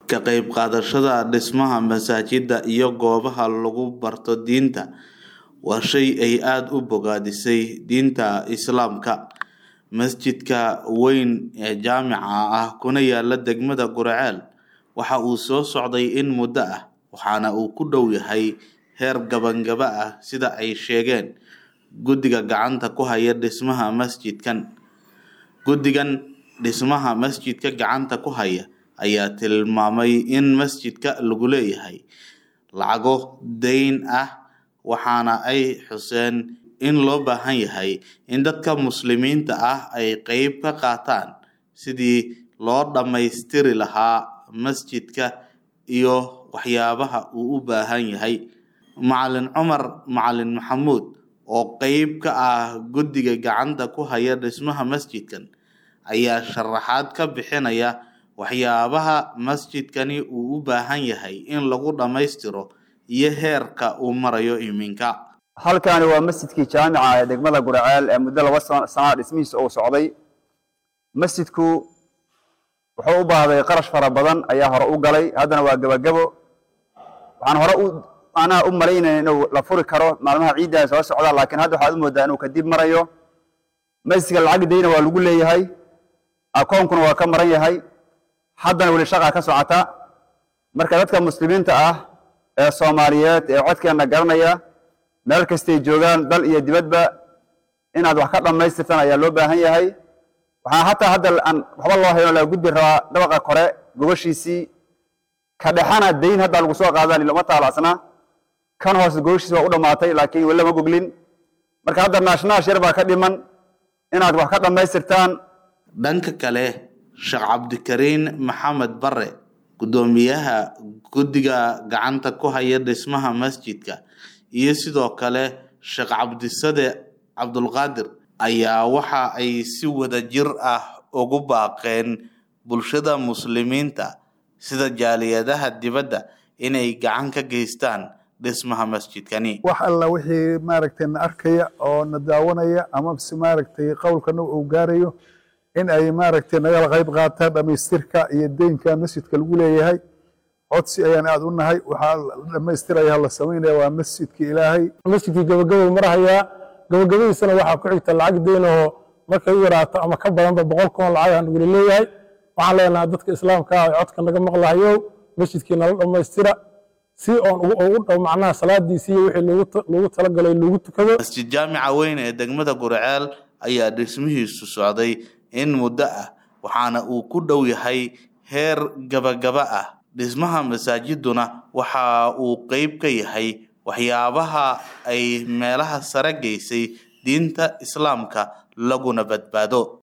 Ka qayb qaadashada dhismaha masaajida iyo goobaha lagu barto diinta waa shay ay aad u bogaadisay diinta Islaamka. Masjidka weyn ee jaamica ah kuna yaala degmada Gurceel waxa uu soo socday in muddo ah waxaana uu ku dhow yahay heer gabagaba ah sida ay sheegeen guddiga gacanta ku haya dhismaha masjidkan. Guddigan dhismaha masjidka gacanta ku haya ayaa tilmaamay in masjidka lagu leeyahay lacago deyn ah waxaana ay xuseen in loo baahan yahay in dadka muslimiinta ah ay qayb ka qaataan sidii loo dhammaystiri lahaa masjidka iyo waxyaabaha uu u baahan yahay. Macalin Cumar Macalin Maxamuud oo qayb ka ah guddiga gacanta ku haya dhismaha masjidkan ayaa sharaxaad ka bixinaya waxyaabaha masjidkani uu u baahan yahay in lagu dhammaystiro iyo heerka uu marayo iminka. halkani waa masjidkii jaamica ee degmada Gurceel ee muddo laba sano sana dhismihiisa uu socday masjidku wuxuu u baahday qarash fara badan ayaa hore u galay haddana waa gabagabo waxaan hore u anaa u malaynaya inuu la furi karo maalmaha ciidda soo socda laakiin hadda waxaad u moodaa inuu kadib marayo masjidka lacag deyna waa lagu leeyahay akoonkuna waa ka maran yahay haddana weli shaqa ka socota marka dadka muslimiinta ah ee soomaaliyeed ee codkeena garanaya meel kastay joogaan dal iyo dibadba inaad wax ka dhammaystirtaan ayaa loo baahan yahay waxaa hataa hadda aan waxba loo hayo laga gudbi rabaa dhabaqa kore gobashiisii ka dhexana dayn hadda lagu soo qaadaan lama taalacsna kan hoose gobashiisi waa u dhammaatay laakiin weli lama goglin marka hadda naashnaash yar baa ka dhiman inaad wax ka dhammaystirtaan Dhanka kale, Sheekh Cabdikariin Maxamed Bare, guddoomiyaha guddiga gacanta ku haya dhismaha masjidka, iyo sidoo kale Sheekh Cabdisade Cabdulqaadir ayaa waxa ay si wadajir ah ugu baaqeen bulshada muslimiinta sida jaaliyadaha dibadda inay gacan ka geystaan dhismaha masjidkani. wax alla wixii maaragtay na arkaya oo na daawanaya ama se maaragtay qowlkana uu gaarayo in ay maaragtay nagala qayb qaataan dhamaystirka iyo deynka masjidka lagu leeyahay codsi ayaan aad u nahay waxaa la dhamaystiraya la samaynaya waa masjidka ilaahay masjidkii gabagabay marahayaa gabagabadiisana waxaa ku xigta lacag deyn oo markay u yaraato ama ka badanba boqol kun lacag aan weli leeyahay waxaan leenahay dadka islaamka ah ee codka naga maqlahayo masjidkii nala dhammaystira si oon ugu dhow macnaha salaadiisii iyo wixii loogu loogu talagalay loogu tukado Masjid jaamica weyn ee degmada Gurceel ayaa dhismihiisu socday in muddo ah waxaana uu ku dhow yahay heer gabagaba ah dhismaha masaajiduna waxa uu qayb ka yahay waxyaabaha ay meelaha sare geysay diinta Islaamka laguna badbaado